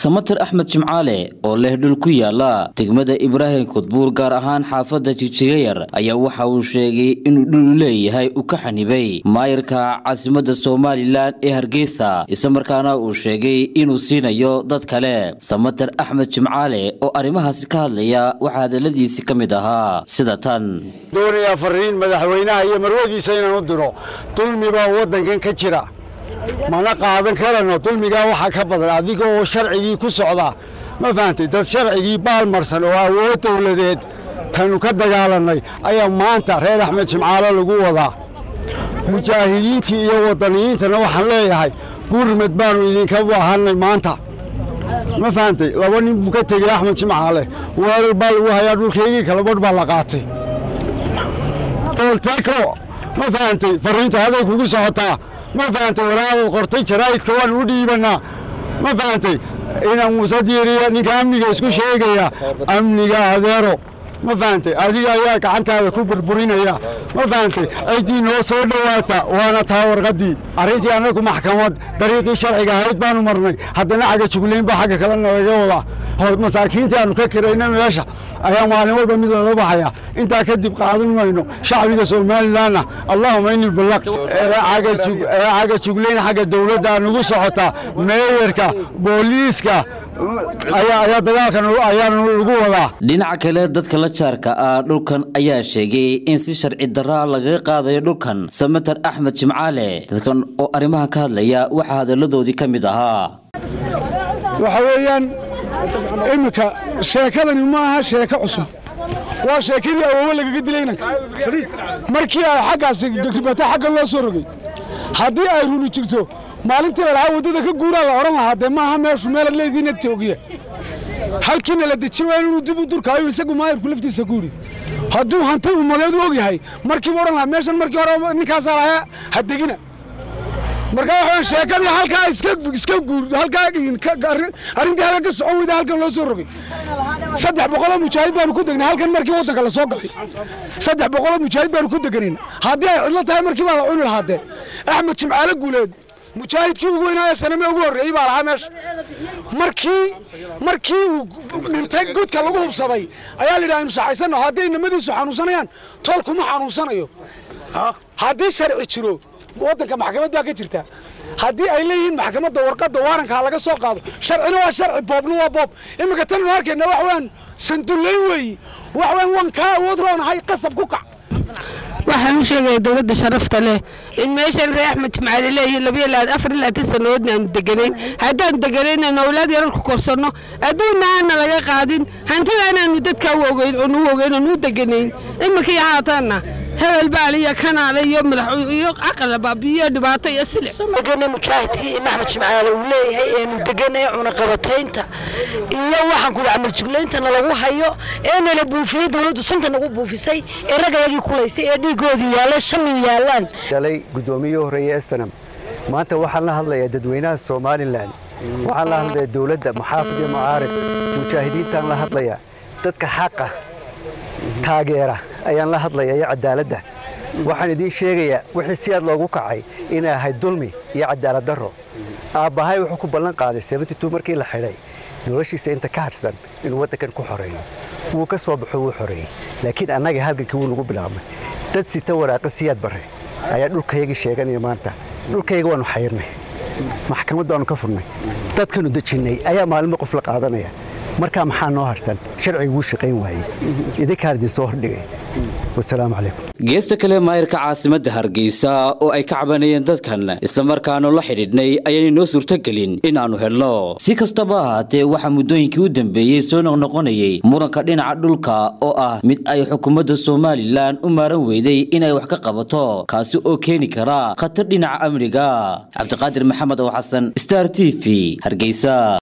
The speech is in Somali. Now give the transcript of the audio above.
samater axmed jimcaale oo leh dhul ku yaala degmada ibraahim kudbuur gaar ahaan xaafadda jigjigayar ayaa waxa uu sheegay inuu dhul leeyahay uu ka xanibay maayarka caasimadda somalilan ee hargeysa islamarkaana uu sheegay inuu siinayo dad kale samater axmed jimcaale oo arrimahaasi ka hadlaya waxaa hadaladiisi ka mid ahaa sida tan doonayaa fariin madaxweynaha iyo marwadiisa inaan u diro dulmi baa waddankan ka jira mana qaadan karano dulmigaa waxaa ka badan adiga oo sharcigii ku socda ma fahantay dad sharcigii baalmarsan oo awood dawladeed tanu ka dagaalannay ayaa maanta reer axmed jimcaalo lagu wadaa mujaahidiintii iyo waddaniyiintana waxaan leeyahay gurmad baannu idinka baahannay maanta ma fahantay laba nin buu ka tegey axmed jimcaale weerar baa lagu hayaa dhulkaygii kala badh baa la qaatay olteko ma fahantay farriinta haday kugu socotaa ma fahantay waraadaad qortay jaraa'idka waan u dhiibannaa ma fahantay inaan muuse diiriya ninka amniga isku sheegaya amniga adeero ma fahantay adiga ayaa gacantaada ku burburinaya ma fahantay ciddii noo soo dhowaata waana taa warqaddii arrintii annagu maxkamad dariiqii sharciga ahayd baanu marnay haddana xagga juglayn baa xagga kalena laga wadaa masaakiintii aanu ka kirayna meesha ayaa maalin walba mid loola baxaya intaa kadib qaadan mayno shacbiga somalilanna allahuma ini ballaq xagga juglayn xagga dawladda nugu socota meeyarka booliiska ayaa dagaalkan ayaanu lagu wadaa dhinaca kale dadka la jaarka ah dhulkan ayaa sheegay in si sharci daraa lagaga qaadayo dhulkan samater axmed jimcaale dadkan oo arrimahan ka hadlaya waxaa hadalladoodii ka mid ahaa waxa weeyaan iminka sheekadani ma aha sheeko cusub waa sheekadii awoowe lagaga dilay inanka markii ay xaggaasi dogtibata xagga loo soo rogay haddii ay runi jirto maalintii la lahaa waddada ka guuraa la odhan lahaa dee maaha meeshu meelaad leediina toogiya halkiina la dejin waa inuu dib u durkaayo isagu maayarku laftiisa ku yidhi hadduu hanti ummadeed u og yahay markiiba odhan lahaa meeshan markii hore ninkaasaa lahaa ha degina marka waxaan sheekadii halkaa iska iska guur halkaa arrintii halka ka socon weyda halkan loo soo rogay saddex boqoloo mujaahid baanu ku degnay halkan markii waddanka la soo galay saddex boqoloo mujaahid baanu ku deganayna haddii ay cidlo tahay markii baa la cuni lahaa dee axmed jimcaale guuleed mujaahidkii ugu weynaaye saname ugu horreeyey baa lahaa meesha markii markii uu dhintay godka lagu hubsaday ayaa la yidhi aynu saxaysanno haddii inamadiisu xanuunsanayaan tool kuma xanuunsanayo haddii sharci jiro waddanka maxkamad baa ka jirta haddii ay leeyihiin maxkamadda warqadda waarankaa laga soo qaado sharcina waa sharci boobna waa boob iminka tan nu arkayna wax weeyaan sandullayn weeyi wax weeyaan waan kaa awood roonahay qasab ku kac waxaan u sheegaya dowladda sharafta leh in meeshan ree axmed jimcaale leeyihiin labiyo afar iyo labaatan sannadoodna aanu deganayn haddaanu deganayna awlaad yarar ku korsanno adduunna aana laga qaadin hantida inaanu dadka u ogeyn oonu u ogeyn oonu u deganayn iminka iyo haataanna hebel baal iyo kanaale iyo madax iyo caqalabab iyo dhibaato iyo silic degana mujaahidkii in axmed jimcaale uu leeyahay eenu deganay cunaqabataynta iyo waxaan kuli camal juglayntana lagu hayo ee nala buufiyey dawladdu sunta nagu buufisay ee raggayagii kulaysay ee dhiigoodii yaaleen shalay yaalaan shalay guddoomiyihii horreeye estanam maanta waxaan la hadlayaa dadweynaha somalilan waxaan la hadlayaa dawladda maxaafid iyo mucaarib mujaahidiintaan la hadlayaa dadka xaqa taageera ayaan la hadlaya iyo cadaaladda waxaan idiin sheegayaa wixii si aad loogu kacay inay ahayd dulmi iyo cadaalad darro aabbahay wuxuu ku ballan qaaday seventy markii la xidhay noloshiisa inta ka hadhsan inuu waddankan ku xoreeyo wuu ka soo baxo wuu xoreeyey laakiin annaga halgankii wuu nagu bilaabmay dad sita waraaqa siyaad barre ayaa dhulkayagii sheeganaya maanta dhulkayaga waannu xayrnay maxkamadda waannu ka furnay dadkanu dejinnay ayaa maalinba qof la qaadanaya markaa maxaa noo harsan sharciga wuu shaqayn waayey idinkaan idin soo hordhigay wasalaamu calaykum geesta kale maayarka caasimadda hargeysa oo ay ka cabanayeen dadkan islamarkaanu la xidhiidhnay ayaanay noo suurtogelin inaannu helno si kastaba ahaatee waxaa muddooyinkii u dambeeyey soo noqnoqonayay muranka dhinaca dhulka oo ah mid ay xukuumadda somalilan u maaran weyday inay wax ka qabato kaasi oo keeni kara khatar dhinaca amniga cabdiqaadir maxamed oo xasan star t v hargeysa